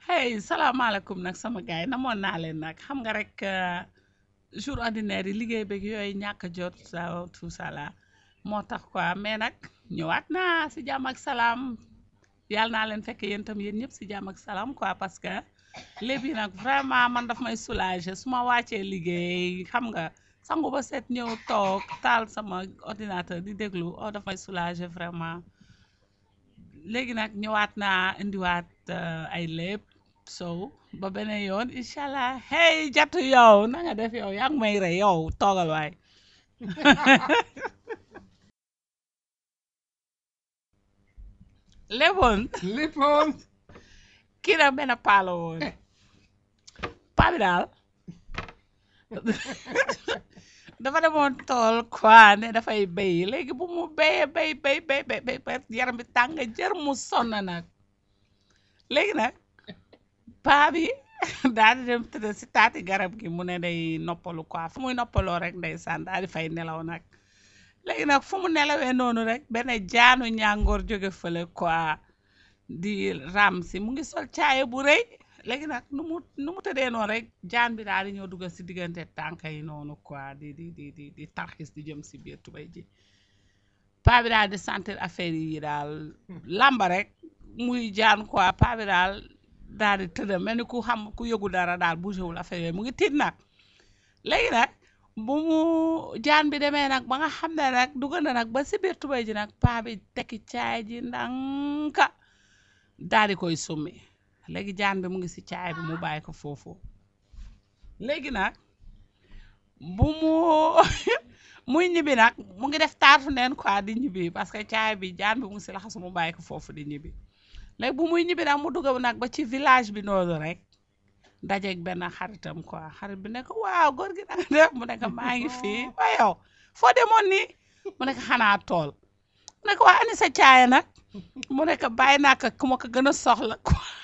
hey salaamaaleykum nag sama gars yi namoon naa leen nag xam nga rek euh, jour ordinaire yi liggéey beeg yooyu ñàkk a jot ça tout ça là moo tax quoi mais nag ñëwaat naa si jàmm ak salaam yàlla naa leen fekk yéen tam yéen ñëpp si jàmm ak salaam quoi parce que léegi nag vraiment man daf may soulager su ma wàccee liggéey xam nga sangu ba set ñëw toog taal sama ordinateur di déglu oh daf may soulager vraiment léegi nag ñëwaat naa indiwaat euh, ay lépp sow ba beneen yoon incha allah hey jatu yow na nga def yow yaa ngi may rey yow toogal waay léeboon léppoon kii nag benn paa la woon paa bi daal dafa demoon tool quoi ne dafay béy léegi bu mu béyee béy béy béy béy béy ba yaram bi tàng jër mu sonn nag léegi nag paa bi daal di dem tëdd si taati garab gi mu ne day noppalu quoi fu muy noppaloo rek ndeysaan daal di fay nelaw nag léegi nag fu mu nelawee noonu rek benn jaanu ñàngoor jóge fële quoi di ram si mu ngi sol caaye bu rëy léegi nag nu mu nu mu tëddee noonu rek jaan bi daal di ñëw dugal si diggante tànk yi noonu quoi di di di di di tarxis di jëm si biir tubay ji paa bi daal di sentir affaire yi daal lamba rek muy jaan quoi paa bi daal daal di tëdd mel ni ku xam ku yëgu dara daal bougé wul affaire yooyu mu ngi tiit nag léegi nag bu mu jaan bi demee nag ba nga xam ne nag dugg na nag ba si biir tubay ji nag paa bi tekki caay ji ndanka daal di koy summi léegi jaan bi mu ngi si caay bi mu bàyyi ko foofu léegi nag bu mu muy ñibbi nag mu ngi def taatu neen quoi di ñibbi parce que caay bi jaan bi mu ngi si laxasu mu bàyyi ko foofu di ñibbi léegi bu muy ñibbi nag mu dugg nag ba ci village bi noonu rek dajeeg benn xaritam quoi xarit bi ne ko waaw góor gi nanga def mu ne ko maa ngi fii waa yow foo demoon nii mu ne ko xanaa tool mu ne ko waa ani sa caaya nag mu ne ko bàyyi naa ko ku ma ko gën a soxla quoi